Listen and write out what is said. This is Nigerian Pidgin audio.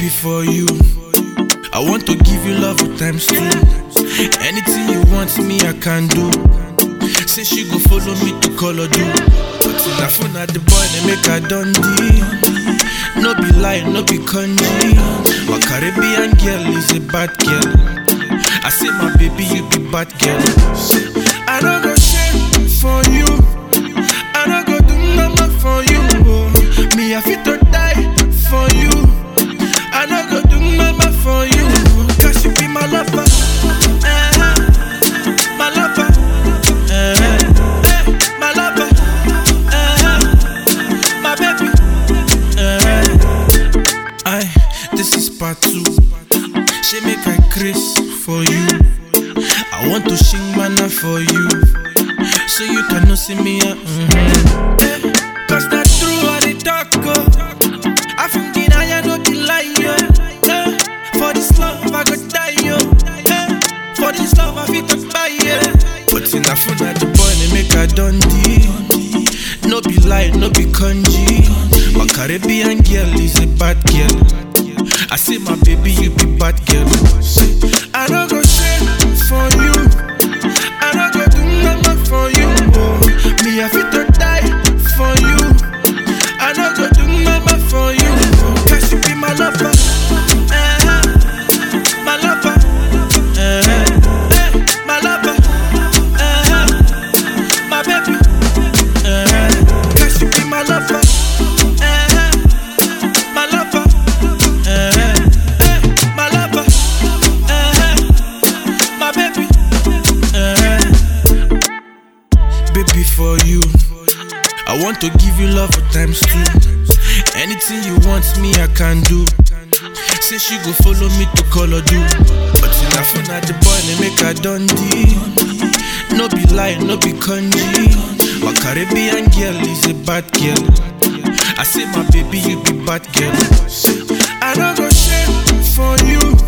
for you. I want to give you love with times two. Anything you want me, I can do. Say she go follow me to color do. But in the phone at the boy, they make her done No be lie, no be congee. My Caribbean girl is a bad girl. I say my baby, you be bad girl. Say, I don't go shame for you. I don't go do mama for you. Oh. Me, I fit to die for you. I don't go do mama for you. Cause you be my lover. Eh, my lover. Eh, eh, my lover. Eh, my baby. Eh. I, this is part two. She make I craze for you. I want to sing mana for you. So you can know see me. Uh, mm-hmm. eh, Cause that's true what they talk. Oh. I from deny I no be lie. oh. Eh, for this love I go die. Oh. Eh, for this love I fit to buy. Yeah. But in the phone at the boy they make a dundee. No be lie, no be congee. My Caribbean girl is a bad girl. I say my baby, you be bad girl. Say, I don't go shame for you. I don't go do nothing for you. Oh. Me, I fit to die for you. I don't go do nothing for you. Cause you be my lover. Eh, my lover. Eh, eh, my lover. Eh, my baby. Eh, cause you be my lover. Eh, my lover. Eh, eh, my lover. Eh, my baby. Eh, baby for you. I want to give you love with times two. Anything you want me, I can do. Say she go follow me to color do. But in the phone at the boy, they make her dundee. No be lie, no be congee. My Caribbean girl is a bad girl. I say my baby, you be bad girl. Say, I don't go shame for you.